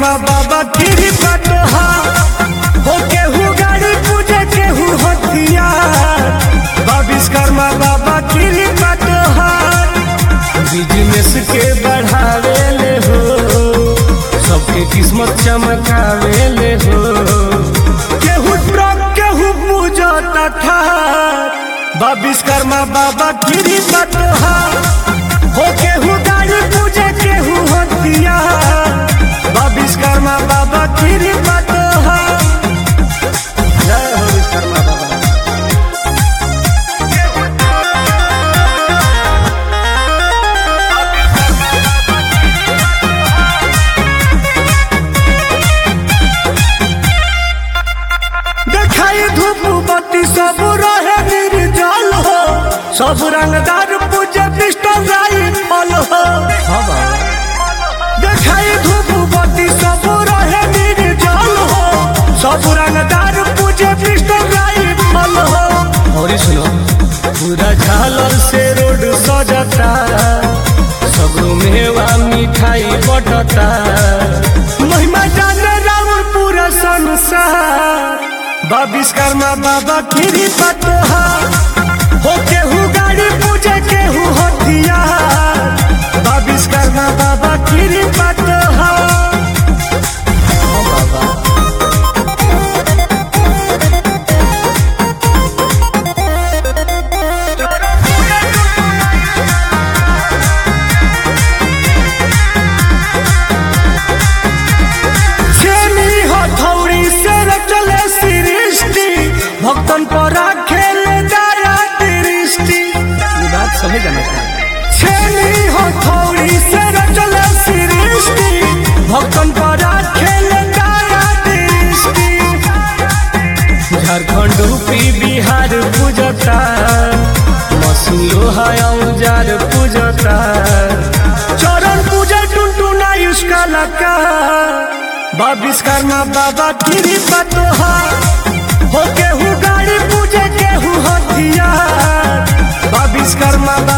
विश्वकर्मा बाबा गिरी पटोहा हो केहू गाड़ी पूजे केहू हथियार बा विश्वकर्मा बाबा गिरी पटोहा बिजनेस के बढ़ावे ले हो सबके किस्मत चमकावे ले हो केहू ट्रक केहू पूजा तथा बा विश्वकर्मा बाबा गिरी पटोहा हो केहू गाड़ी पूजे केहू हथियार बा विश्वकर्मा बाबा गिरी पटोहा जय हो विश्वकर्मा बाबा देखाई धूप बत्ती सब रहे निर्जल हो सब रंगदार पूजे पिस्टल राई फल हो देखाई धूप बत्ती सब रहे निर्जल हो सब रंगदार पूजे पिस्टल राई फल हो और सुनो पूरा झालर से रोड सजता सगरो मेवा मिठाई बटता महिमा जाने राउर पूरा संसार बा विश्वकर्मा बाबा गिरी पतोहा हो केहू गाड़ी पूजे केहू हथियार बा विश्वकर्मा बाबा गिरी पतोहा छेनी हथौड़ी से चले सृष्टि भक्तन पर खेले दया दृष्टि ये बात सभी जाना चाहिए छेनी हथौड़ी से चले सृष्टि भक्तन पर खेले दया दृष्टि झारखंड यूपी बिहार पूजता मशीन लोहा औजार पूजता चरण पूजा टुनटुना इसका लका बा विश्वकर्मा बाबा गिरी पतोहा हो केहू गाड़ी पूजे केहू हथियार बा विश्वकर्मा बाबा